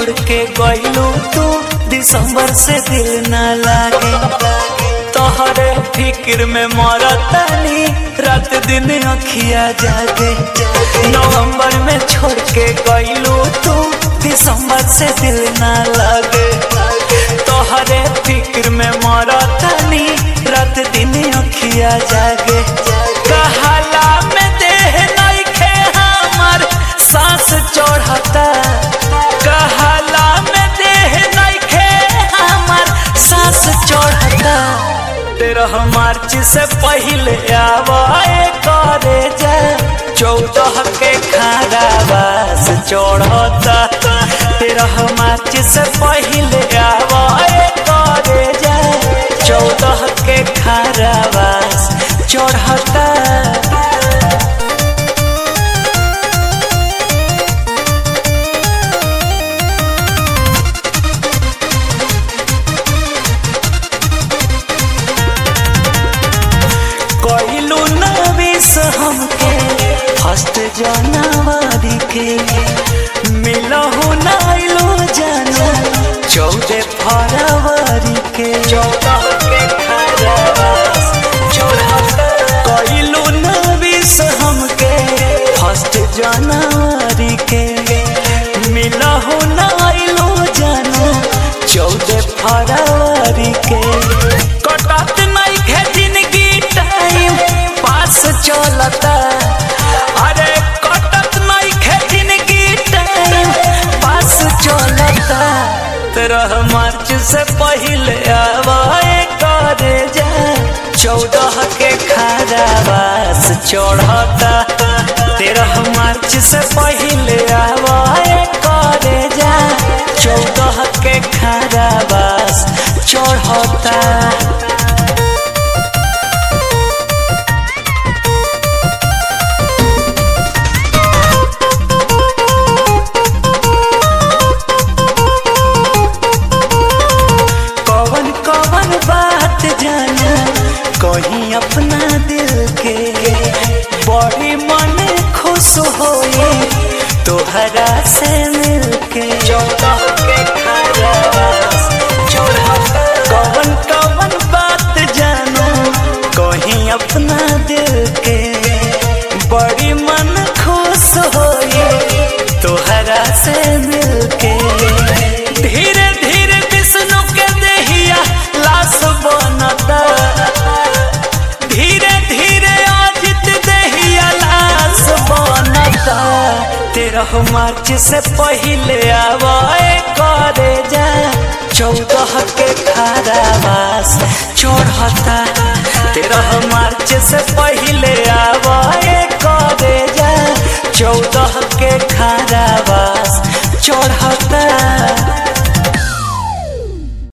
छोड़ के गईलू तू दिसंबर से दिल न लागे तोहरे फिक्र में मरतानी रात दिन अखिया जागे नवंबर में छोड़ के गईलू तू दिसंबर से दिल न लागे तोहरे फिक्र में मरतानी रात दिन अखिया जागे कहाला में देह नइखे हमर सांस चढ़ता कहाला में देह नइखे हमर सांस चढ़ता तेरह मार्च से पहले आवाए करे जा चौदह के खारावास चढ़ता तेरह मार्च से पहले आवाए करे जा चौदह के खारावास चढ़ता कइलू नवीस हमके फर्स्ट जनवरी के मिलहु नाइलो जाना चौदह फरवरी के चौदह के खरवास कइलू नवीस हमके फर्स्ट जनवरी के मिलहु नाइलो जाना चौदह फरवरी के कटत नहीं खे जिंदगी टाइम पास चलता अरे कटत नहीं खे जिंदगी टाइम पास चलता तेरह मार्च से पहले आवाए करे जा चौदह के खारावास चढ़ता तेरह मार्च से पहले आवाए करे जा चौदह के खारावास चढ़ता कवन कवन बात जाना कहीं अपना दिल के बड़ी मन खुश होए तोहरा से मिलके कवन कवन बात जानो कहीं अपना दिल के बड़ी मन खुश होए तोहरा से मिलके धीरे धीरे विष्णु के देहिया लाश बनता धीरे धीरे अजित देहिया लाश बनता तेरह मार्च से पहले आवाए करे जा चौदह के खारावास चढ़ता तेरह मार्च से पहले